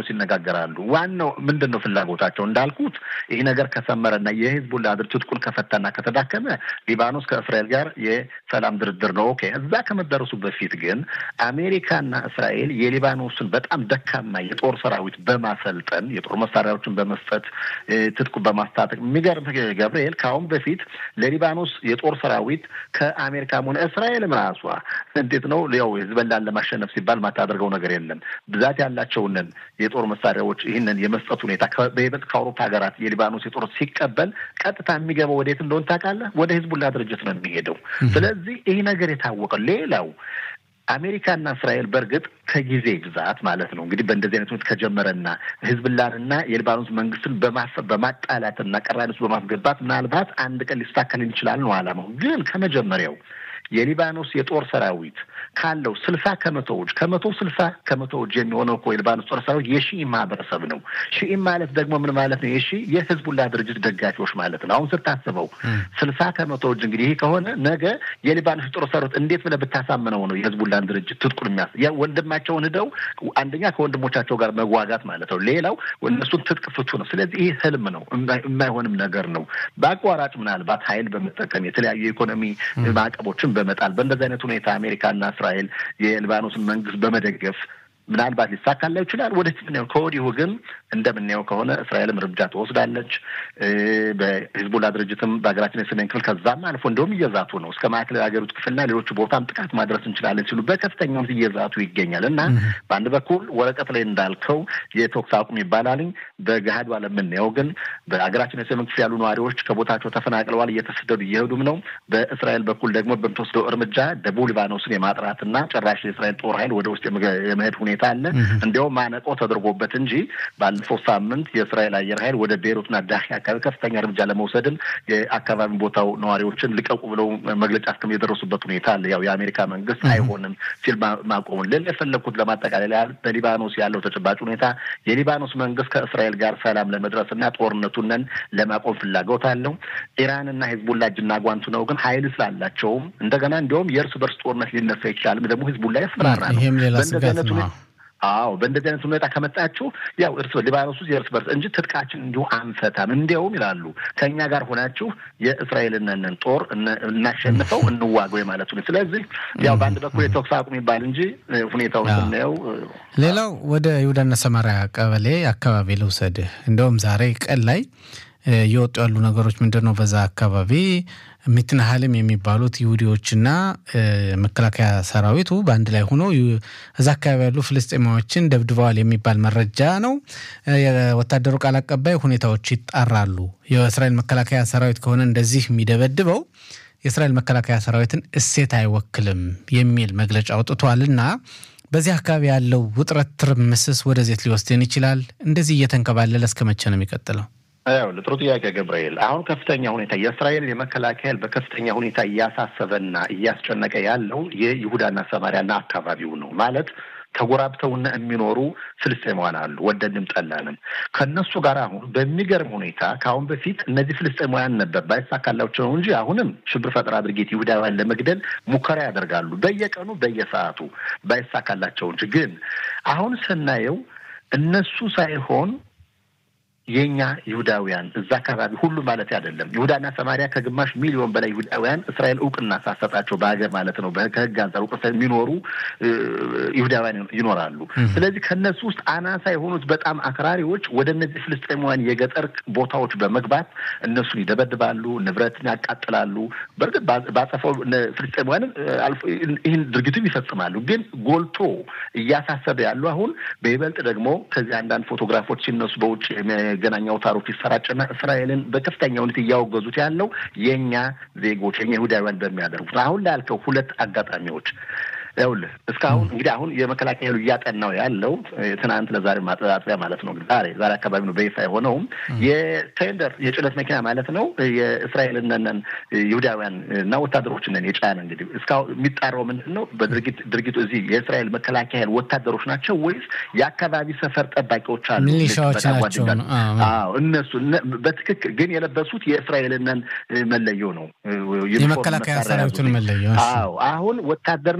ሊባኖስ ይነጋገራሉ። ዋናው ምንድን ነው ፍላጎታቸው? እንዳልኩት ይህ ነገር ከሰመረና የሂዝቡላ ድርጅት ትጥቁን ከፈታና ከተዳከመ ሊባኖስ ከእስራኤል ጋር የሰላም ድርድር ነው። ኦኬ። እዛ ከመደረሱ በፊት ግን አሜሪካና እስራኤል የሊባኖስን በጣም ደካማ የጦር ሰራዊት በማሰልጠን የጦር መሳሪያዎችን በመስጠት ትጥቁ በማስታጠቅ የሚገርም ገብርኤል ከአሁን በፊት ለሊባኖስ የጦር ሰራዊት ከአሜሪካም ሆነ እስራኤልም ራሷ እንዴት ነው ያው ህዝበላን ለማሸነፍ ሲባል ማታደርገው ነገር የለም። ብዛት ያላቸውንን የጦር መሳሪያዎች ይህንን የመስጠት ሁኔታ በይበልጥ ከአውሮፓ ሀገራት የሊባኖስ የጦር ሲቀበል ቀጥታ የሚገባው ወዴት እንደሆን ታውቃለህ? ወደ ህዝቡላ ድርጅት ነው የሚሄደው። ስለዚህ ይህ ነገር የታወቀ ሌላው አሜሪካና እስራኤል በእርግጥ ከጊዜ ብዛት ማለት ነው እንግዲህ በእንደዚህ አይነት ሁኔታ ከጀመረና ህዝብላንና የሊባኖስ መንግስትን በማሰብ በማጣላትና ቀራኒ ውስጥ በማስገባት ምናልባት አንድ ቀን ሊስተካከል ይችላል ነው አላማው። ግን ከመጀመሪያው የሊባኖስ የጦር ሰራዊት ካለው ስልሳ ከመቶዎች ከመቶ ስልሳ ከመቶዎች የሚሆነው እኮ የሊባኖስ ጦር ሰራዊት የሺኢ ማህበረሰብ ነው። ሺኢ ማለት ደግሞ ምን ማለት ነው? የሺ የህዝቡላ ድርጅት ደጋፊዎች ማለት ነው። አሁን ስታስበው ስልሳ ከመቶዎች እንግዲህ ይህ ከሆነ ነገ የሊባኖስ ጦር ሰራዊት እንዴት ብለህ ብታሳምነው ነው የህዝቡላን ድርጅት ትጥቁን የሚያስ ወንድማቸውን ሂደው አንደኛ ከወንድሞቻቸው ጋር መዋጋት ማለት ነው። ሌላው እነሱን ትጥቅ ፍቱ ነው። ስለዚህ ይህ ህልም ነው፣ የማይሆንም ነገር ነው። በአቋራጭ ምናልባት ሀይል በመጠቀም የተለያዩ የኢኮኖሚ ማዕቀቦችን በመጣል በእንደዚህ አይነት ሁኔታ አሜሪካና እስራኤል የሊባኖስን መንግስት በመደገፍ ምናልባት ሊሳካላ ይችላል። ወደፊት ምናየው። ከወዲሁ ግን እንደምናየው ከሆነ እስራኤልም እርምጃ ትወስዳለች። በሂዝቡላ ድርጅትም በሀገራችን የሰሜን ክፍል ከዛም አልፎ እንደውም እየዛቱ ነው እስከ ማዕከላዊ ሀገሪቱ ክፍልና ሌሎቹ ቦታም ጥቃት ማድረስ እንችላለን ሲሉ በከፍተኛ እየዛቱ ይገኛል እና በአንድ በኩል ወረቀት ላይ እንዳልከው የተኩስ አቁም ይባላልኝ በገሃዱ የምናየው ግን በሀገራችን የሰሜን ክፍል ያሉ ነዋሪዎች ከቦታቸው ተፈናቅለዋል፣ እየተሰደዱ እየሄዱም ነው። በእስራኤል በኩል ደግሞ በምትወስደው እርምጃ ደቡብ ሊባኖስን የማጥራትና ጭራሽ የእስራኤል ጦር ኃይል ወደ ውስጥ የመሄድ ሁኔታ አለ። እንዲያውም ማነቆ ተደርጎበት እንጂ ባለፈው ሳምንት የእስራኤል አየር ኃይል ወደ ቤይሩትና ዳሂ አካባቢ ከፍተኛ እርምጃ ለመውሰድም የአካባቢ ቦታው ነዋሪዎችን ልቀቁ ብለው መግለጫ እስከም የደረሱበት ሁኔታ አለ። ያው የአሜሪካ መንግስት አይሆንም ሲል ማቆሙን ሌላ የፈለግኩት ለማጠቃለል ያህል በሊባኖስ ያለው ተጨባጭ ሁኔታ የሊባኖስ መንግስት ከእስራኤል ጋር ሰላም ለመድረስና ጦርነቱንን ለማቆም ፍላጎት አለው። ኢራንና ሂዝቡላ እጅና ጓንቱ ነው። ግን ሀይል ስላላቸውም እንደገና እንዲያውም የእርስ በርስ ጦርነት ሊነሳ ይችላልም ደግሞ ሂዝቡላ ያስፈራራ ነው። በእንደዚህ አይነት አዎ በእንደዚህ አይነት ሁኔታ ከመጣችሁ ያው እርስ ሊባኖስ ውስጥ የእርስ በርስ እንጂ ትጥቃችን እንዲሁ አንፈታም፣ እንዲያውም ይላሉ ከእኛ ጋር ሆናችሁ የእስራኤልንን ጦር እናሸንፈው እንዋገው የማለት ሁኔታ። ስለዚህ ያው በአንድ በኩል የተኩስ አቁም ይባል እንጂ ሁኔታውን ስናየው ሌላው ወደ ይሁዳና ሰማሪያ ቀበሌ አካባቢ ልውሰድህ። እንደውም ዛሬ ቀን ላይ እየወጡ ያሉ ነገሮች ምንድን ነው? በዛ አካባቢ ሚትናሃልም የሚባሉት ይሁዲዎችና መከላከያ ሰራዊቱ በአንድ ላይ ሆኖ እዛ አካባቢ ያሉ ፍልስጤማዎችን ደብድበዋል የሚባል መረጃ ነው። የወታደሩ ቃል አቀባይ ሁኔታዎች ይጣራሉ፣ የእስራኤል መከላከያ ሰራዊት ከሆነ እንደዚህ የሚደበድበው የእስራኤል መከላከያ ሰራዊትን እሴት አይወክልም የሚል መግለጫ አውጥቷልና በዚህ አካባቢ ያለው ውጥረት ትርምስስ ወደዜት ሊወስድን ይችላል። እንደዚህ እየተንከባለለ እስከ መቼ ነው የሚቀጥለው? ያው ጥሩ ጥያቄ ገብርኤል። አሁን ከፍተኛ ሁኔታ የእስራኤል የመከላከያ በከፍተኛ ሁኔታ እያሳሰበና እያስጨነቀ ያለው የይሁዳና ሰማሪያና አካባቢው ነው ማለት ተጎራብተውና የሚኖሩ ፍልስጤማውያን አሉ። ወደድንም ጠላንም ከእነሱ ጋር አሁን በሚገርም ሁኔታ ከአሁን በፊት እነዚህ ፍልስጤማውያን ነበር ባይሳካላቸው ነው እንጂ አሁንም ሽብር ፈጠራ ድርጊት ይሁዳውያን ለመግደል ሙከራ ያደርጋሉ በየቀኑ በየሰዓቱ ባይሳካላቸው እንጂ ግን አሁን ስናየው እነሱ ሳይሆን የኛ ይሁዳውያን እዛ አካባቢ ሁሉ ማለት አይደለም። ይሁዳና ሰማሪያ ከግማሽ ሚሊዮን በላይ ይሁዳውያን እስራኤል እውቅና ሳሰጣቸው በሀገር ማለት ነው ከህግ አንጻር እውቅና የሚኖሩ ይሁዳውያን ይኖራሉ። ስለዚህ ከነሱ ውስጥ አናሳ የሆኑት በጣም አክራሪዎች ወደ እነዚህ ፍልስጤማውያን የገጠር ቦታዎች በመግባት እነሱን ይደበድባሉ፣ ንብረትን ያቃጥላሉ። በእርግጥ ባጸፈው ፍልስጤማውያን ይህን ድርጊቱም ይፈጽማሉ። ግን ጎልቶ እያሳሰበ ያሉ አሁን በይበልጥ ደግሞ ከዚህ አንዳንድ ፎቶግራፎች ሲነሱ በውጭ መገናኛ አውታሮች ይሰራጭና እስራኤልን በከፍተኛ ሁኔታ እያወገዙት ያለው የእኛ ዜጎች የኛ ይሁዳውያን በሚያደርጉት አሁን ላልከው ሁለት አጋጣሚዎች ይኸውልህ እስካሁን እንግዲህ አሁን የመከላከያ ኃይሉ እያጠናው ያለው ትናንት ለዛሬ ማጠጣጠያ ማለት ነው። ዛሬ ዛሬ አካባቢ ነው በይፋ የሆነውም የቴንደር የጭነት መኪና ማለት ነው የእስራኤልነን ይሁዳውያን እና ወታደሮችንን የጫነ እንግዲህ እስካሁን የሚጣራው ምንድን ነው? በድርጊት ድርጊቱ እዚህ የእስራኤል መከላከያ ኃይል ወታደሮች ናቸው ወይስ የአካባቢ ሰፈር ጠባቂዎች አሉ? ሚሊሻዎች ናቸው። አዎ እነሱ በትክክል ግን የለበሱት የእስራኤልነን መለዮ ነው፣ የመከላከያ ሰራዊቱን መለዮ። አዎ አሁን ወታደር ነው አይደለም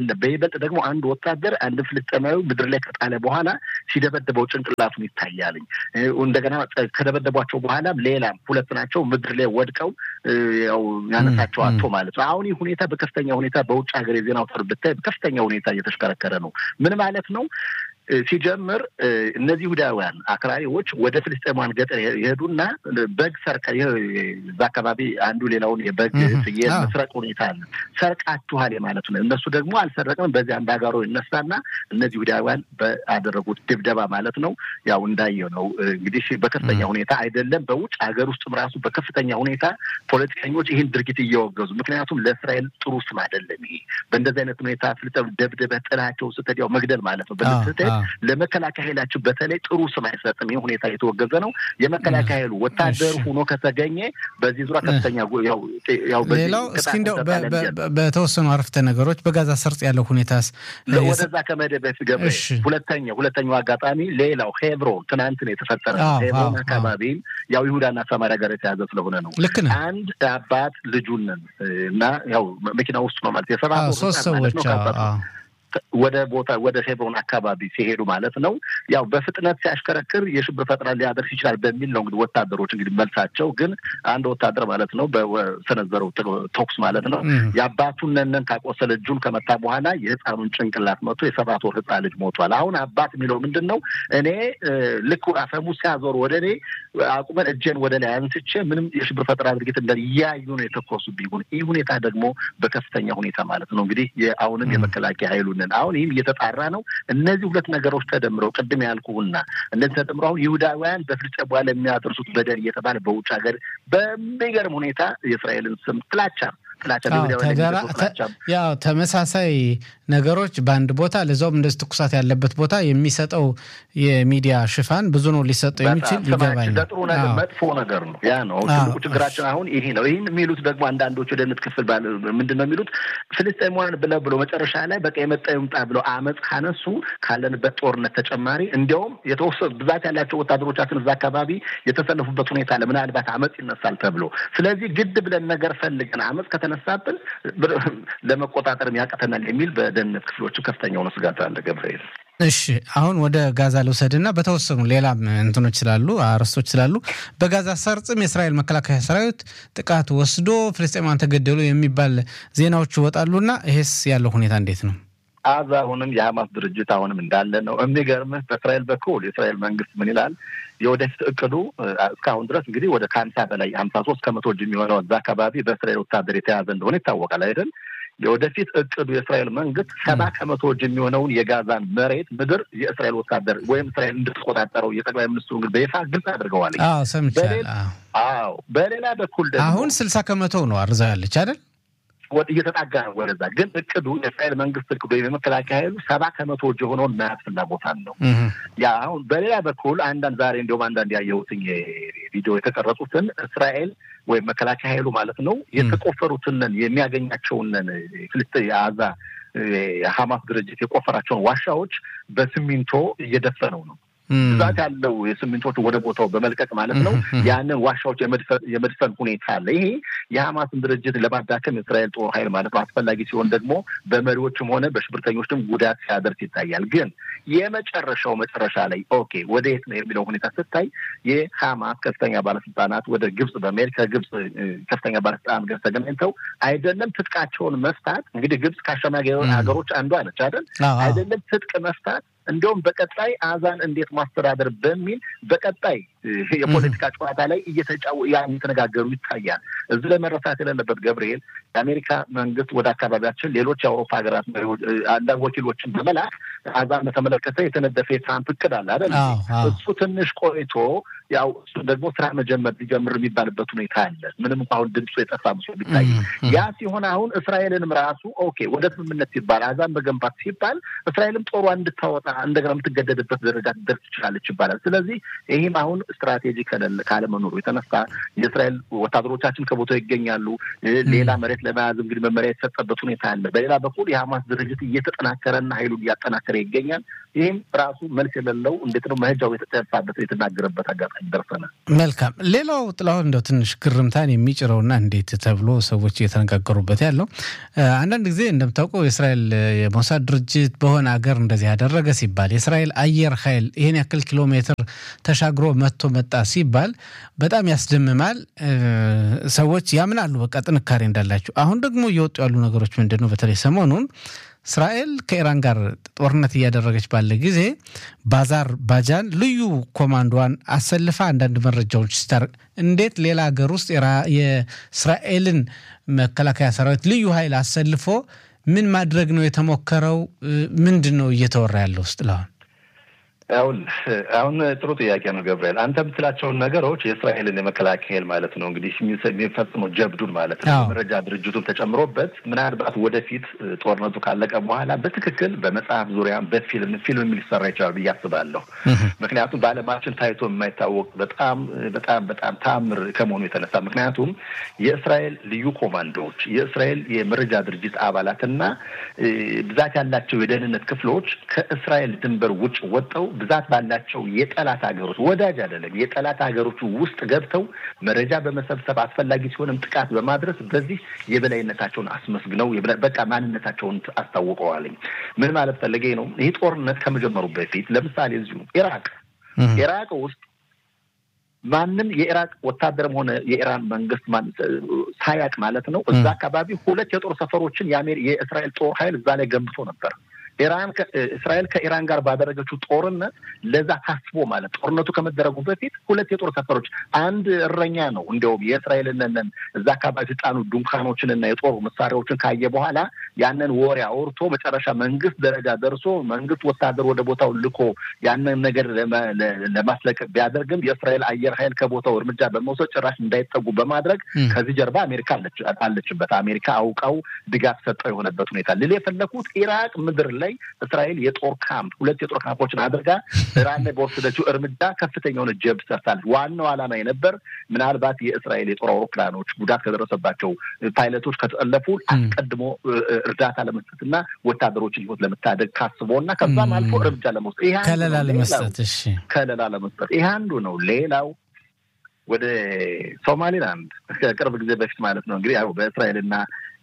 አይደለም። በይበልጥ ደግሞ አንድ ወታደር አንድ ፍልስጤማዊ ምድር ላይ ከጣለ በኋላ ሲደበደበው ጭንቅላቱን ይታያልኝ። እንደገና ከደበደቧቸው በኋላም ሌላም ሁለት ናቸው ምድር ላይ ወድቀው ያው ያነሳቸው አቶ ማለት ነው። አሁን ይህ ሁኔታ በከፍተኛ ሁኔታ በውጭ ሀገር የዜና አውታር ብታይ በከፍተኛ ሁኔታ እየተሽከረከረ ነው። ምን ማለት ነው? ሲጀምር እነዚህ ይሁዳውያን አክራሪዎች ወደ ፍልስጤማውያን ገጠር የሄዱና በግ ሰርቀ እዛ አካባቢ አንዱ ሌላውን የበግ ፍየል መስረቅ ሁኔታ አለ። ሰርቃችኋል ማለት ነው። እነሱ ደግሞ አልሰረቅም። በዚህ አንድ አጋሮ ይነሳና እነዚህ ይሁዳውያን በአደረጉት ድብደባ ማለት ነው ያው እንዳየው ነው እንግዲህ በከፍተኛ ሁኔታ አይደለም በውጭ ሀገር ውስጥም ራሱ በከፍተኛ ሁኔታ ፖለቲከኞች ይህን ድርጊት እየወገዙ ምክንያቱም ለእስራኤል ጥሩ ስም አይደለም። ይሄ በእንደዚህ አይነት ሁኔታ ፍልስጤም ደብድበህ ጥላቸው ስትሄድ ያው መግደል ማለት ነው በስትሄድ ለመከላከያ ኃይላችን በተለይ ጥሩ ስም አይሰጥም። ይህ ሁኔታ የተወገዘ ነው። የመከላከያ ኃይሉ ወታደር ሆኖ ከተገኘ በዚህ ዙሪያ ከፍተኛ ያው ሌላው እስኪ እንደው በተወሰኑ አረፍተ ነገሮች በጋዛ ሰርጥ ያለው ሁኔታስ ወደዛ ከመሄድ በፊት ገብረ ሁለተኛ ሁለተኛው አጋጣሚ ሌላው ሄብሮን ትናንት ነው የተፈጠረ ሄብሮን አካባቢም ያው ይሁዳና ሰማሪያ ጋር የተያዘ ስለሆነ ነው። ልክ ነው። አንድ አባት ልጁንን እና ያው መኪና ውስጥ ነው ማለት የሰባት ሶስት ሰዎች ወደ ቦታ ወደ ሄብሮን አካባቢ ሲሄዱ ማለት ነው ያው በፍጥነት ሲያሽከረክር የሽብር ፈጠራ ሊያደርስ ይችላል በሚል ነው እንግዲህ ወታደሮች እንግዲህ መልሳቸው። ግን አንድ ወታደር ማለት ነው በሰነዘረው ተኩስ ማለት ነው የአባቱን ነነን ካቆሰለ እጁን ከመታ በኋላ የህፃኑን ጭንቅላት መቶ የሰባት ወር ህፃን ልጅ ሞቷል። አሁን አባት የሚለው ምንድን ነው እኔ ልክ አፈሙዝ ሲያዞሩ ወደ እኔ አቁመን እጄን ወደ ላይ አንስቼ ምንም የሽብር ፈጠራ ድርጊት እንደ እያዩ ነው የተኮሱ ቢሆን ይህ ሁኔታ ደግሞ በከፍተኛ ሁኔታ ማለት ነው እንግዲህ አሁንም የመከላከያ ኃይሉን አሁን ይህም እየተጣራ ነው። እነዚህ ሁለት ነገሮች ተደምረው ቅድም ያልኩህና እነዚህ ተደምረው አሁን ይሁዳውያን በፍልስጤም በኋላ የሚያደርሱት በደል እየተባለ በውጭ ሀገር በሚገርም ሁኔታ የእስራኤልን ስም ጥላቻ ያው ተመሳሳይ ነገሮች በአንድ ቦታ ለዛውም እንደዚህ ትኩሳት ያለበት ቦታ የሚሰጠው የሚዲያ ሽፋን ብዙ ነው ሊሰጠው የሚችል ይገባኝ ለጥሩ ነገር መጥፎ ነገር ነው። ያ ነው ትልቁ ችግራችን አሁን ይሄ ነው። ይህን የሚሉት ደግሞ አንዳንዶቹ የደህንነት ክፍል ምንድን ነው የሚሉት ፍልስጤማውያን ብለው ብሎ መጨረሻ ላይ በቃ የመጣ ይምጣ ብለው አመፅ ካነሱ ካለንበት ጦርነት ተጨማሪ እንዲያውም የተወሰኑ ብዛት ያላቸው ወታደሮቻችን እዛ አካባቢ የተሰለፉበት ሁኔታ አለ። ምናልባት አመፅ ይነሳል ተብሎ ስለዚህ ግድ ብለን ነገር ፈልገን አመፅ ከተነሳብን ለመቆጣጠር ያቅተናል የሚል በደህንነት ክፍሎቹ ከፍተኛ ሆነ ስጋት አለ። ገብርኤል እሺ አሁን ወደ ጋዛ ልውሰድና በተወሰኑ ሌላም እንትኖች ስላሉ አርዕስቶች ስላሉ በጋዛ ሰርጽም የእስራኤል መከላከያ ሰራዊት ጥቃት ወስዶ ፍልስጤማውያን ተገደሉ የሚባል ዜናዎች ይወጣሉና ይሄስ ያለው ሁኔታ እንዴት ነው? አዛ አሁንም የሀማስ ድርጅት አሁንም እንዳለ ነው። የሚገርምህ በእስራኤል በኩል የእስራኤል መንግስት ምን ይላል? የወደፊት እቅዱ እስካሁን ድረስ እንግዲህ ወደ ከሀምሳ በላይ ሀምሳ ሶስት ከመቶ እጅ የሚሆነው እዛ አካባቢ በእስራኤል ወታደር የተያዘ እንደሆነ ይታወቃል አይደል? የወደፊት እቅዱ የእስራኤል መንግስት ሰባ ከመቶ እጅ የሚሆነውን የጋዛን መሬት ምድር የእስራኤል ወታደር ወይም እስራኤል እንድትቆጣጠረው የጠቅላይ ሚኒስትሩ እንግዲህ በይፋ ግልጽ አድርገዋል። ሰምቻለሁ። አዎ፣ በሌላ በኩል ደግሞ አሁን ስልሳ ከመቶ ነው አርዛ ያለች አይደል? እየተጣጋ ነው ወደዛ። ግን እቅዱ የእስራኤል መንግስት እቅዱ ወይም የመከላከያ ኃይሉ ሰባ ከመቶ እጅ የሆነውን መያዝ ፍላጎት አለው። ያ አሁን በሌላ በኩል አንዳንድ ዛሬ እንዲሁም አንዳንድ ያየሁትን የቪዲዮ የተቀረጹትን እስራኤል ወይም መከላከያ ኃይሉ ማለት ነው የተቆፈሩትንን የሚያገኛቸውንን ፍልስጥ የአዛ የሀማስ ድርጅት የቆፈራቸውን ዋሻዎች በሲሚንቶ እየደፈነው ነው። ብዛት ያለው የስሚንቶች ወደ ቦታው በመልቀቅ ማለት ነው ያንን ዋሻዎች የመድፈን ሁኔታ አለ። ይሄ የሀማስን ድርጅት ለማዳከም የእስራኤል ጦር ኃይል ማለት ነው አስፈላጊ ሲሆን ደግሞ በመሪዎችም ሆነ በሽብርተኞችም ጉዳት ሲያደርስ ይታያል። ግን የመጨረሻው መጨረሻ ላይ ኦኬ ወደ የት ነው የሚለው ሁኔታ ስታይ የሀማስ ከፍተኛ ባለስልጣናት ወደ ግብጽ በመሄድ ከግብጽ ከፍተኛ ባለስልጣናት ጋር ተገናኝተው አይደለም ትጥቃቸውን መፍታት እንግዲህ ግብጽ ከአሸማጊ ሀገሮች አንዷ ነች አይደል? አይደለም ትጥቅ መፍታት እንዲሁም በቀጣይ አዛን እንዴት ማስተዳደር በሚል በቀጣይ የፖለቲካ ጨዋታ ላይ እየተጫወ ያን የተነጋገሩ ይታያል። እዚህ ላይ መረሳት የሌለበት ገብርኤል የአሜሪካ መንግስት ወደ አካባቢያችን ሌሎች የአውሮፓ ሀገራት አንዳንድ ወኪሎችን በመላክ አዛን በተመለከተ የተነደፈ የትራምፕ እቅድ አለ አይደል? እሱ ትንሽ ቆይቶ ያው እሱ ደግሞ ስራ መጀመር ሊጀምር የሚባልበት ሁኔታ አለ። ምንም እንኳ አሁን ድምፁ የጠፋ ምስሎ ቢታይ ያ ሲሆን አሁን እስራኤልንም ራሱ ኦኬ ወደ ስምምነት ሲባል አዛን መገንባት ሲባል እስራኤልም ጦሯ እንድታወጣ እንደገና የምትገደድበት ደረጃ ትደርስ ትችላለች ይባላል። ስለዚህ ይህም አሁን ስትራቴጂ ካለመኖሩ የተነሳ የእስራኤል ወታደሮቻችን ከቦታው ይገኛሉ። ሌላ መሬት ለመያዝ እንግዲህ መመሪያ የተሰጠበት ሁኔታ አለ። በሌላ በኩል የሀማስ ድርጅት እየተጠናከረና ኃይሉን እያጠናከረ ይገኛል። ይህም ራሱ መልስ የሌለው እንዴት ነው መሄጃው የተጠፋበት የተናገረበት አጋጣሚ ደርሰናል። መልካም። ሌላው ጥላሁን እንደው ትንሽ ግርምታን የሚጭረውና እንዴት ተብሎ ሰዎች እየተነጋገሩበት ያለው አንዳንድ ጊዜ እንደምታውቀው የእስራኤል የሞሳድ ድርጅት በሆነ ሀገር እንደዚህ ያደረገ ሲባል የእስራኤል አየር ኃይል ይህን ያክል ኪሎ ሜትር ተሻግሮ መጥቶ መጣ ሲባል በጣም ያስደምማል። ሰዎች ያምናሉ በቃ ጥንካሬ እንዳላቸው። አሁን ደግሞ እየወጡ ያሉ ነገሮች ምንድን ነው? በተለይ ሰሞኑን እስራኤል ከኢራን ጋር ጦርነት እያደረገች ባለ ጊዜ ባዛር ባጃን ልዩ ኮማንዶዋን አሰልፋ አንዳንድ መረጃዎች ስታርቅ እንዴት ሌላ ሀገር ውስጥ የእስራኤልን መከላከያ ሰራዊት ልዩ ኃይል አሰልፎ ምን ማድረግ ነው የተሞከረው? ምንድን ነው እየተወራ ያለው ውስጥ ለአሁን አሁን አሁን ጥሩ ጥያቄ ነው ገብርኤል። አንተ የምትላቸውን ነገሮች የእስራኤልን የመከላከያ ኃይል ማለት ነው እንግዲህ የሚፈጽመው ጀብዱን ማለት ነው መረጃ ድርጅቱን ተጨምሮበት ምናልባት ወደፊት ጦርነቱ ካለቀ በኋላ በትክክል በመጽሐፍ ዙሪያ በፊልም ፊልም ሊሰራ ይችላል ብዬ አስባለሁ። ምክንያቱም በዓለማችን ታይቶ የማይታወቅ በጣም በጣም በጣም ተአምር ከመሆኑ የተነሳ ምክንያቱም የእስራኤል ልዩ ኮማንዶዎች የእስራኤል የመረጃ ድርጅት አባላትና ብዛት ያላቸው የደህንነት ክፍሎች ከእስራኤል ድንበር ውጭ ወጠው ብዛት ባላቸው የጠላት ሀገሮች ወዳጅ አይደለም የጠላት ሀገሮች ውስጥ ገብተው መረጃ በመሰብሰብ አስፈላጊ ሲሆንም ጥቃት በማድረስ በዚህ የበላይነታቸውን አስመስግነው በቃ ማንነታቸውን አስታውቀዋልኝ። ምን ማለት ፈለገ ነው? ይህ ጦርነት ከመጀመሩ በፊት ለምሳሌ እዚሁ ኢራቅ ኢራቅ ውስጥ ማንም የኢራቅ ወታደርም ሆነ የኢራን መንግስት ሳያቅ ማለት ነው እዛ አካባቢ ሁለት የጦር ሰፈሮችን የእስራኤል ጦር ኃይል እዛ ላይ ገንብቶ ነበር። ኢራን እስራኤል ከኢራን ጋር ባደረገችው ጦርነት ለዛ ታስቦ ማለት ጦርነቱ ከመደረጉ በፊት ሁለት የጦር ሰፈሮች አንድ እረኛ ነው እንዲያውም የእስራኤልንን እዛ አካባቢ ጣኑ ድንኳኖችንና የጦር መሳሪያዎችን ካየ በኋላ ያንን ወሬ አውርቶ መጨረሻ መንግስት ደረጃ ደርሶ መንግስት ወታደር ወደ ቦታው ልኮ ያንን ነገር ለማስለቀቅ ቢያደርግም የእስራኤል አየር ኃይል ከቦታው እርምጃ በመውሰድ ጭራሽ እንዳይጠጉ በማድረግ ከዚህ ጀርባ አሜሪካ አለችበት። አሜሪካ አውቃው ድጋፍ ሰጠው የሆነበት ሁኔታ ልል የፈለኩት ኢራቅ ምድር ላይ እስራኤል የጦር ካምፕ ሁለት የጦር ካምፖችን አድርጋ ኢራን ላይ በወሰደችው እርምጃ ከፍተኛውን ጀብድ ሰርታለች። ዋናው ዓላማ የነበር ምናልባት የእስራኤል የጦር አውሮፕላኖች ጉዳት ከደረሰባቸው ፓይለቶች ከተጠለፉ አስቀድሞ እርዳታ ለመስጠትና ወታደሮችን ህይወት ለመታደግ ካስቦ እና ከዛም አልፎ እርምጃ ለመውሰድ ከለላ ለመስጠት ከለላ ለመስጠት ይህ አንዱ ነው። ሌላው ወደ ሶማሊላንድ ከቅርብ ጊዜ በፊት ማለት ነው እንግዲህ ያው በእስራኤልና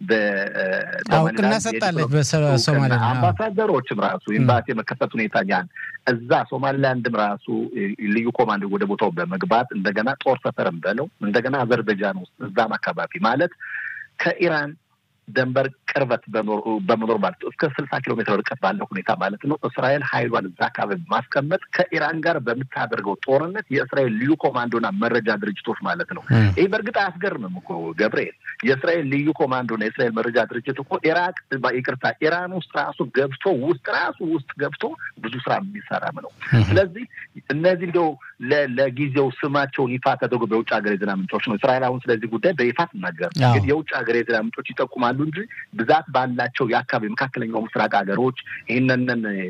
እውቅና ሰጣለች በሶማሊያ አምባሳደሮችም ራሱ ኤምባሲ የመከፈት ሁኔታ ያን እዛ ሶማሊላንድም ራሱ ልዩ ኮማንድ ወደ ቦታው በመግባት እንደገና ጦር ሰፈርም በለው እንደገና አዘርበጃን ውስጥ እዛም አካባቢ ማለት ከኢራን ደንበር ቅርበት በመኖር ማለት ነው እስከ ስልሳ ኪሎ ሜትር ርቀት ባለው ሁኔታ ማለት ነው እስራኤል ኃይሏን እዛ አካባቢ ማስቀመጥ ከኢራን ጋር በምታደርገው ጦርነት የእስራኤል ልዩ ኮማንዶና መረጃ ድርጅቶች ማለት ነው። ይህ በእርግጥ አያስገርምም እኮ ገብርኤል። የእስራኤል ልዩ ኮማንዶና የእስራኤል መረጃ ድርጅት እኮ ኢራቅ ይቅርታ፣ ኢራን ውስጥ ራሱ ገብቶ ውስጥ ራሱ ውስጥ ገብቶ ብዙ ስራ የሚሰራም ነው። ስለዚህ እነዚህ እንደው ለጊዜው ስማቸውን ይፋ ተደርጎ በውጭ ሀገር የዜና ምንጮች ነው እስራኤል አሁን ስለዚህ ጉዳይ በይፋ ትናገር፣ ግን የውጭ ሀገር የዜና ምንጮች ይጠቁማሉ እንጂ ብዛት ባላቸው የአካባቢ መካከለኛው ምስራቅ ሀገሮች ይህንን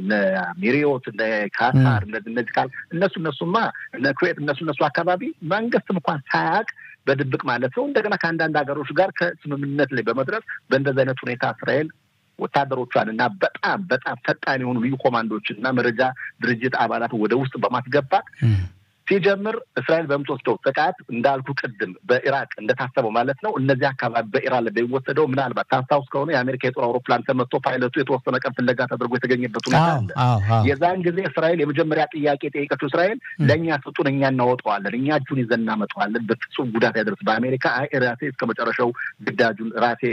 ሚሪዮት እነ ካታር እነዚህ ካል እነሱ እነሱማ እነ ኩዌት እነሱ እነሱ አካባቢ መንግስትም እንኳን ሳያውቅ በድብቅ ማለት ነው እንደገና ከአንዳንድ ሀገሮች ጋር ከስምምነት ላይ በመድረስ በእንደዚህ አይነት ሁኔታ እስራኤል ወታደሮቿን እና በጣም በጣም ፈጣን የሆኑ ልዩ ኮማንዶችን እና መረጃ ድርጅት አባላት ወደ ውስጥ በማስገባት ሲጀምር እስራኤል በምትወስደው ጥቃት እንዳልኩ ቅድም በኢራቅ እንደታሰበው ማለት ነው እነዚህ አካባቢ በኢራን ላይ በሚወሰደው ምናልባት ታስታውስ ከሆነ የአሜሪካ የጦር አውሮፕላን ተመቶ ፓይለቱ የተወሰነ ቀን ፍለጋ ተደርጎ የተገኘበት ሁኔታ አለ። የዛን ጊዜ እስራኤል የመጀመሪያ ጥያቄ የጠየቀችው እስራኤል ለእኛ ስጡን፣ እኛ እናወጣዋለን፣ እኛ እጁን ይዘን እናመጣዋለን፣ በፍጹም ጉዳት ያደርስ በአሜሪካ አይ ራሴ እስከ መጨረሻው ግዳጁን ራሴ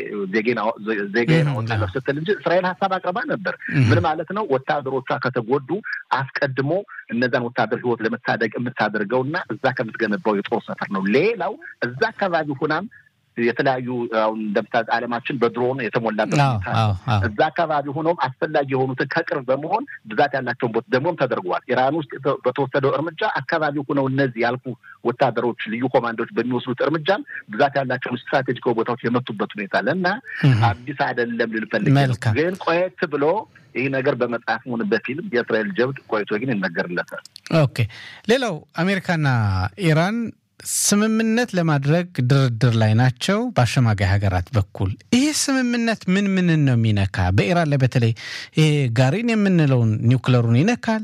ዜጋዬን አወጣለሁ ስትል እንጂ እስራኤል ሀሳብ አቅርባ ነበር። ምን ማለት ነው ወታደሮቿ ከተጎዱ አስቀድሞ እነዛን ወታደር ህይወት ለመታደግ የምታደርገው እና እዛ ከምትገነባው የጦር ሰፈር ነው። ሌላው እዛ አካባቢ ሁናም የተለያዩ አሁን እንደምታ ዓለማችን በድሮን የተሞላበት እዛ አካባቢ ሆኖም አስፈላጊ የሆኑትን ከቅርብ በመሆን ብዛት ያላቸውን ቦታ ደግሞም ተደርገዋል። ኢራን ውስጥ በተወሰደው እርምጃ አካባቢ ሆነው እነዚህ ያልኩ ወታደሮች ልዩ ኮማንዶዎች በሚወስዱት እርምጃም ብዛት ያላቸውን ስትራቴጂካዊ ቦታዎች የመቱበት ሁኔታ አለ እና አዲስ አይደለም ልልፈልግ ግን ቆየት ብሎ ይህ ነገር በመጽሐፍ ሆነ በፊልም የእስራኤል ጀብድ ቆይቶ ግን ይነገርለታል። ኦኬ ሌላው አሜሪካና ኢራን ስምምነት ለማድረግ ድርድር ላይ ናቸው በአሸማጋይ ሀገራት በኩል። ይህ ስምምነት ምን ምንን ነው የሚነካ? በኢራን ላይ በተለይ ይሄ ጋሪን የምንለውን ኒውክለሩን ይነካል።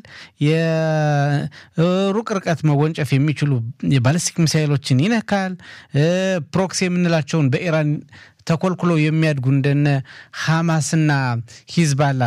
የሩቅ ርቀት መወንጨፍ የሚችሉ የባለስቲክ ሚሳይሎችን ይነካል። ፕሮክሲ የምንላቸውን በኢራን ተኮልኩሎ የሚያድጉ እንደነ ሐማስና ሂዝባላ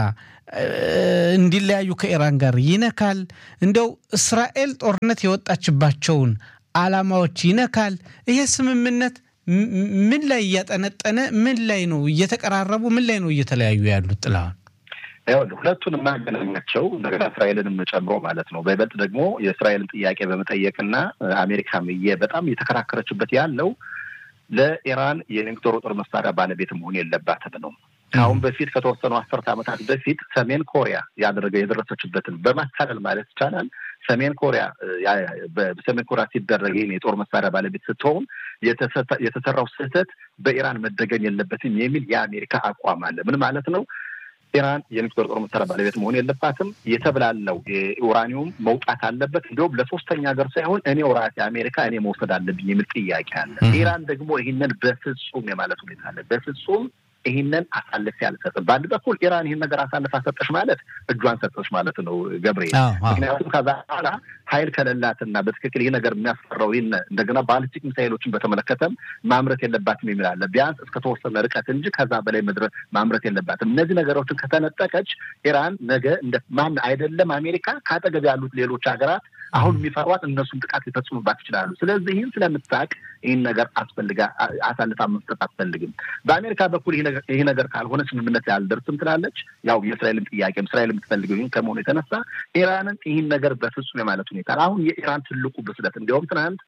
እንዲለያዩ ከኢራን ጋር ይነካል። እንደው እስራኤል ጦርነት የወጣችባቸውን ዓላማዎች ይነካል። ይሄ ስምምነት ምን ላይ እያጠነጠነ ምን ላይ ነው እየተቀራረቡ ምን ላይ ነው እየተለያዩ ያሉት? ጥላውን ሁለቱን የማገናኛቸው እንደገና እስራኤልንም ጨምሮ ማለት ነው። በይበልጥ ደግሞ የእስራኤልን ጥያቄ በመጠየቅና አሜሪካም በጣም እየተከራከረችበት ያለው ለኢራን የኒውክሌር ጦር መሳሪያ ባለቤት መሆን የለባትም ነው። ከአሁን በፊት ከተወሰኑ አስርተ ዓመታት በፊት ሰሜን ኮሪያ ያደረገ የደረሰችበትን በማታለል ማለት ይቻላል ሰሜን ኮሪያ በሰሜን ኮሪያ ሲደረግ ይህን የጦር መሳሪያ ባለቤት ስትሆን የተሰራው ስህተት በኢራን መደገም የለበትም የሚል የአሜሪካ አቋም አለ። ምን ማለት ነው? ኢራን የኒውክሌር ጦር መሳሪያ ባለቤት መሆን የለባትም። የተብላለው ኡራኒውም መውጣት አለበት። እንዲሁም ለሶስተኛ ሀገር ሳይሆን እኔው ራሴ አሜሪካ እኔ መውሰድ አለብኝ የሚል ጥያቄ አለ። ኢራን ደግሞ ይህንን በፍጹም የማለት ሁኔታ አለ። በፍጹም ይህንን አሳልፌ አልሰጥም። በአንድ በኩል ኢራን ይህን ነገር አሳልፋ ሰጠሽ ማለት እጇን ሰጠች ማለት ነው ገብርኤል። ምክንያቱም ከዛ በኋላ ኃይል ከሌላትና በትክክል ይህ ነገር የሚያስፈራው ይህን እንደገና ባሊስቲክ ሚሳይሎችን በተመለከተም ማምረት የለባትም የሚል አለ። ቢያንስ እስከተወሰነ ርቀት እንጂ ከዛ በላይ መድረስ ማምረት የለባትም። እነዚህ ነገሮችን ከተነጠቀች ኢራን ነገ እንደ ማን አይደለም አሜሪካ ከአጠገብ ያሉት ሌሎች ሀገራት አሁን የሚፈሯት እነሱም ጥቃት ሊፈጽሙባት ይችላሉ። ስለዚህ ይህን ስለምታውቅ ይህን ነገር አስፈልጋ አሳልፋ መስጠት አትፈልግም። በአሜሪካ በኩል ይህ ነገር ካልሆነ ስምምነት ላይ አልደርስም ትላለች። ያው የእስራኤልም ጥያቄም እስራኤል የምትፈልገው ይህን ከመሆኑ የተነሳ ኢራንን ይህን ነገር በፍጹም የማለት ሁኔታ አሁን የኢራን ትልቁ ብስለት እንዲያውም ትናንት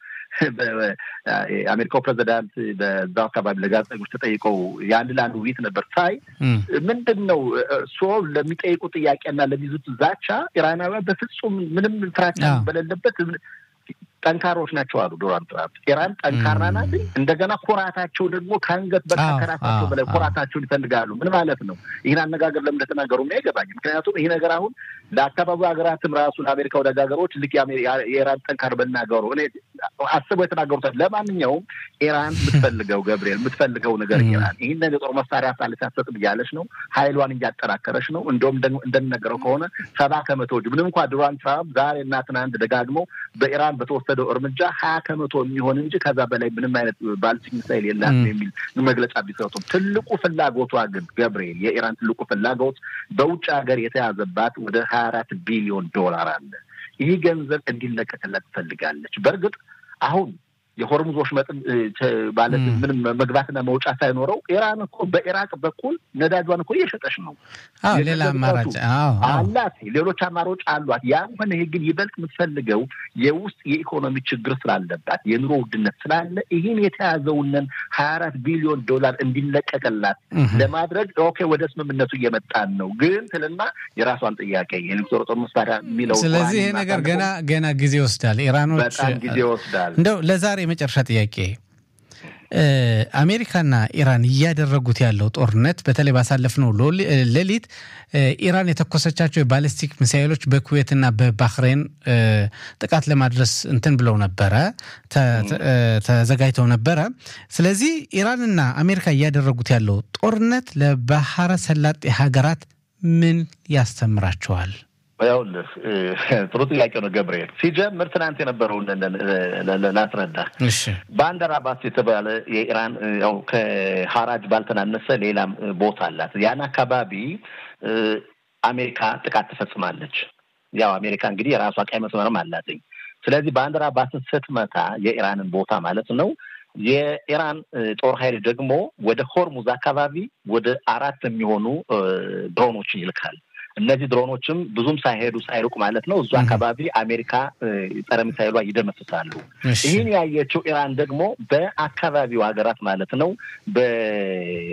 የአሜሪካው ፕሬዚዳንት በዛው አካባቢ ለጋዜጠኞች ተጠይቀው የአንድ ለአንድ ውይይት ነበር ሳይ ምንድን ነው እርስዎ ለሚጠይቁ ጥያቄና ለሚይዙት ዛቻ ኢራናውያን በፍጹም ምንም ፍራቻ በሌለበት ጠንካሮች ናቸው አሉ ዶናልድ ትራምፕ። ኢራን ጠንካራ ናት። እንደገና ኩራታቸው ደግሞ ከአንገት በላይ ከራሳቸው በላይ ኩራታቸውን ይፈልጋሉ። ምን ማለት ነው? ይህን አነጋገር ለምን እንደተናገሩ አይገባኝ። ምክንያቱም ይህ ነገር አሁን ለአካባቢው ሀገራትም ራሱ ለአሜሪካ ወደ ሀገሮች ልክ የኢራን ጠንካር በናገሩ እኔ አስበው የተናገሩት። ለማንኛውም ኢራን የምትፈልገው ገብርኤል የምትፈልገው ነገር ኢራን ይህን የጦር መሳሪያ ሳልስ አትሰጥም እያለች ነው። ኃይሏን እያጠናከረች ነው። እንደውም እንደሚነገረው ከሆነ ሰባ ከመቶዎች ምንም እንኳ ዶናልድ ትራምፕ ዛሬ እና ትናንት ደጋግመው በኢራን በተወሰደው እርምጃ ሀያ ከመቶ የሚሆን እንጂ ከዛ በላይ ምንም አይነት ባሊስቲክ ሚሳይል የላትም የሚል መግለጫ ቢሰጡም ትልቁ ፍላጎቷ ግን ገብርኤል የኢራን ትልቁ ፍላጎት በውጭ ሀገር የተያዘባት ወደ ሀያ አራት ቢሊዮን ዶላር አለ። ይህ ገንዘብ እንዲለቀቅላት ትፈልጋለች። በእርግጥ አሁን የሆርሙዞች መጠን ማለት ምንም መግባትና መውጫ ሳይኖረው ኢራን እኮ በኢራቅ በኩል ነዳጇን እኮ እየሸጠች ነው። ሌላ አማራጭ አላት፣ ሌሎች አማራጮች አሏት። ያም ሆነ ይህ ግን ይበልጥ የምትፈልገው የውስጥ የኢኮኖሚ ችግር ስላለባት የኑሮ ውድነት ስላለ ይህን የተያዘውንን ሀያ አራት ቢሊዮን ዶላር እንዲለቀቅላት ለማድረግ ኦኬ ወደ ስምምነቱ እየመጣን ነው ግን ትልና የራሷን ጥያቄ የኒውክሌር ጦር መሳሪያ የሚለው ስለዚህ ይሄ ነገር ገና ገና ጊዜ ይወስዳል። ኢራኖች በጣም ጊዜ ይወስዳል። እንደው ለዛሬ የመጨረሻ ጥያቄ አሜሪካና ኢራን እያደረጉት ያለው ጦርነት በተለይ ባሳለፍነው ሌሊት ኢራን የተኮሰቻቸው የባሊስቲክ ሚሳይሎች በኩዌትና በባህሬን ጥቃት ለማድረስ እንትን ብለው ነበረ፣ ተዘጋጅተው ነበረ። ስለዚህ ኢራንና አሜሪካ እያደረጉት ያለው ጦርነት ለባህረ ሰላጤ ሀገራት ምን ያስተምራቸዋል? ይኸውልህ ጥሩ ጥያቄ ነው ገብርኤል። ሲጀምር ትናንት የነበረውን ላስረዳ። ባንደር አባስ የተባለ የኢራን ያው ከሀራጅ ባልተናነሰ ሌላም ቦታ አላት። ያን አካባቢ አሜሪካ ጥቃት ትፈጽማለች። ያው አሜሪካ እንግዲህ የራሷ ቀይ መስመርም አላትኝ። ስለዚህ ባንደር አባስን ስትመታ የኢራንን ቦታ ማለት ነው የኢራን ጦር ኃይል ደግሞ ወደ ሆርሙዝ አካባቢ ወደ አራት የሚሆኑ ድሮኖችን ይልካል። እነዚህ ድሮኖችም ብዙም ሳይሄዱ ሳይሩቅ ማለት ነው እዙ አካባቢ አሜሪካ ጸረ ሚሳይሏ ይደመስሳሉ። ይህን ያየችው ኢራን ደግሞ በአካባቢው ሀገራት ማለት ነው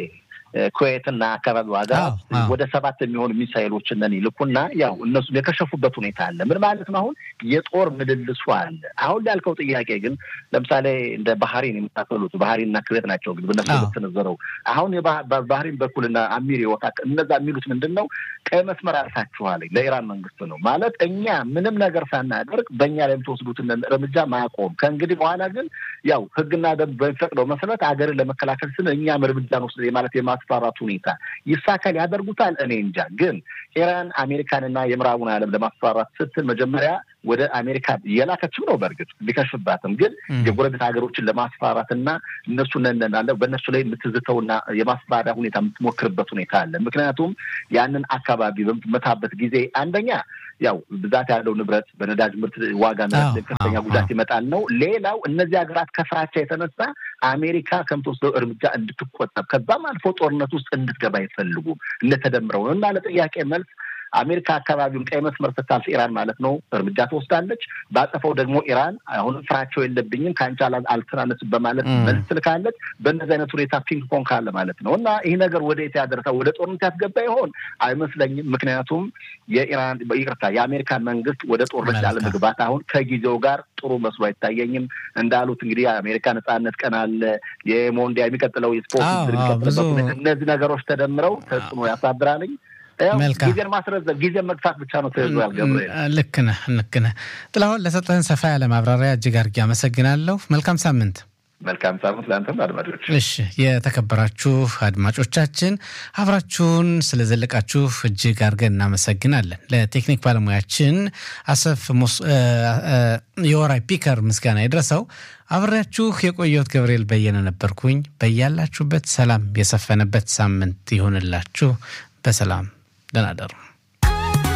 ኩዌትና አካባቢ ዋጋ ወደ ሰባት የሚሆኑ ሚሳይሎችን ይልኩና ያው እነሱ የከሸፉበት ሁኔታ አለ። ምን ማለት ነው? አሁን የጦር ምልልሱ አለ። አሁን ላልከው ጥያቄ ግን ለምሳሌ እንደ ባህሪን የመሳሰሉት ባህሪንና ኩዌት ናቸው እንግዲህ በነሱ የተሰነዘረው አሁን በባህሪን በኩልና አሚር ወታ እነዛ የሚሉት ምንድን ነው? ቀይ መስመር አልፋችኋል ለኢራን መንግስት ነው ማለት እኛ ምንም ነገር ሳናደርግ በእኛ ላይ የምትወስዱትን እርምጃ ማቆም ከእንግዲህ በኋላ ግን ያው ህግና ደንብ በሚፈቅደው መሰረት ሀገርን ለመከላከል ስን እኛም እርምጃ እንወስድ ማለት የማስፈራራት ሁኔታ ይሳካል ያደርጉታል። እኔ እንጃ። ግን ኢራን አሜሪካንና የምዕራቡን ዓለም ለማስፈራራት ስትል መጀመሪያ ወደ አሜሪካ የላከችው ነው። በእርግጥ ቢከሽባትም ግን የጎረቤት ሀገሮችን ለማስፈራራት እና እነሱ ነነናለ በእነሱ ላይ የምትዝተውና የማስፈራሪያ ሁኔታ የምትሞክርበት ሁኔታ አለ። ምክንያቱም ያንን አካባቢ በምትመታበት ጊዜ አንደኛ ያው ብዛት ያለው ንብረት በነዳጅ ምርት ዋጋ ከፍተኛ ጉዳት ይመጣል ነው። ሌላው እነዚህ ሀገራት ከፍራቻ የተነሳ አሜሪካ ከምትወስደው እርምጃ እንድትቆጠብ ከዛም አልፎ ጦርነት ውስጥ እንድትገባ አይፈልጉም። እንደተደምረው ነው እና ለጥያቄ መልስ አሜሪካ አካባቢውን ቀይ መስመር ስታልፍ ኢራን ማለት ነው እርምጃ ትወስዳለች። ባጠፈው ደግሞ ኢራን አሁንም ፍራቸው የለብኝም ከአንቺ አልተናነስም በማለት መልስ ትልካለች። በእነዚህ አይነት ሁኔታ ፒንግ ፖንግ ካለ ማለት ነው እና ይህ ነገር ወደ የት ያደርሳል? ወደ ጦርነት ያስገባ ይሆን? አይመስለኝም። ምክንያቱም የኢራን ይቅርታ የአሜሪካን መንግስት ወደ ጦርነት ላለመግባት አሁን ከጊዜው ጋር ጥሩ መስሎ አይታየኝም። እንዳሉት እንግዲህ የአሜሪካ ነጻነት ቀን አለ፣ የሞንዲያ የሚቀጥለው የስፖርት እነዚህ ነገሮች ተደምረው ተጽዕኖ ያሳድራልኝ። ጊዜን ማስረዘብ ጊዜን መግፋት ብቻ ነው ተይዟል። ገብርኤል ልክ ነህ፣ ልክ ነህ። ጥላሁን ለሰጠህን ሰፋ ያለ ማብራሪያ እጅግ አድርጌ አመሰግናለሁ። መልካም ሳምንት። መልካም ሳምንት ለአንተም አድማጮች። እሺ የተከበራችሁ አድማጮቻችን አብራችሁን ስለዘለቃችሁ እጅግ አድርገን እናመሰግናለን። ለቴክኒክ ባለሙያችን አሰፍ የወራይ ፒከር ምስጋና ይድረሰው። አብሬያችሁ የቆየሁት ገብርኤል በየነ ነበርኩኝ። በያላችሁበት ሰላም የሰፈነበት ሳምንት ይሆንላችሁ። በሰላም ደህና እደሩ።